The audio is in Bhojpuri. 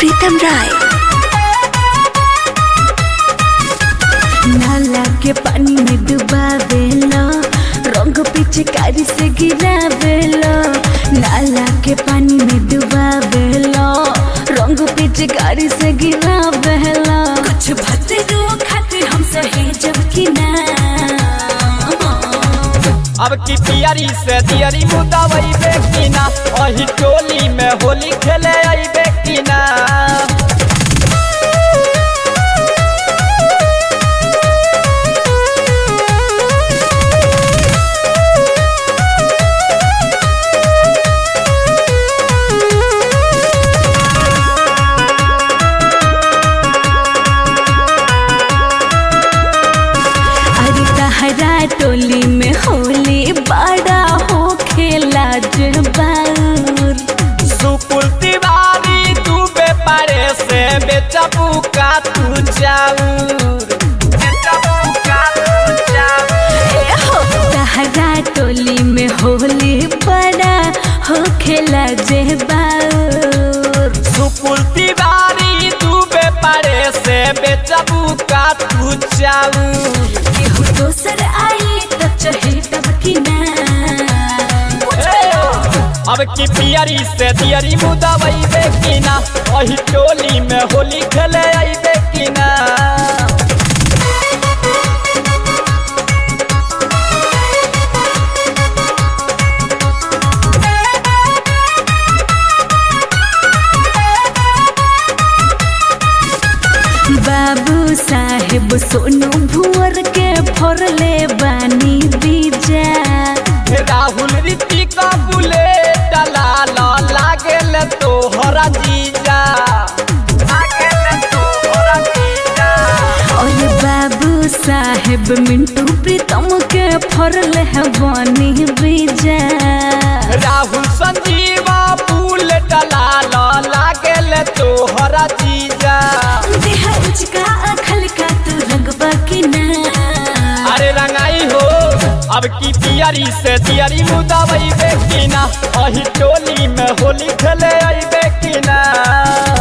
प्रीतम राय नाला के पानी में डुबावेलो रंग पिचकारी से गिरावेलो नाला के पानी में डुबावेलो रंग पिचकारी से गिरावेलो कुछ भतरो खातिर हम सहे जब कि ना अब की पियरी से दियरी मुदावई बेकिना वही टोली में होली खेले आई बेकिना अरे तहरा टोली में होली बड़ा हो खेला जबार सुकुल तिवारी तू बेपारे से बेचबू का तू जाऊर बेचबू का तू जाऊर ए हो तहरा टोली में होली बड़ा हो खेला जबार सुकुल तिवारी तू बेपारे से बेचबू का तू जाऊर केहू दोसर आई तो चहे तब कि ना अब की पियरी से दियरी मुदावई बेकिना वही टोली में होली खेले आई बेकिना बाबू साहेब सोनू भुअर के फोरले बानी बीजा राहुल रीति का बुलेट लाल लागेल तोहरा जीजा लागेल तोहरा जीजा और बाबू साहेब मिंटू प्रीतम के फरल है बनी बीजा राहुल संजीवा बुलेट लाल लागेल तोहरा जीजा देह उचका अखल का तू रंगबा की ना अरे रंगाई हो अब की पियरी से दियरी मुदावई बेकिना अही टोली में होली खेले आई बेकिना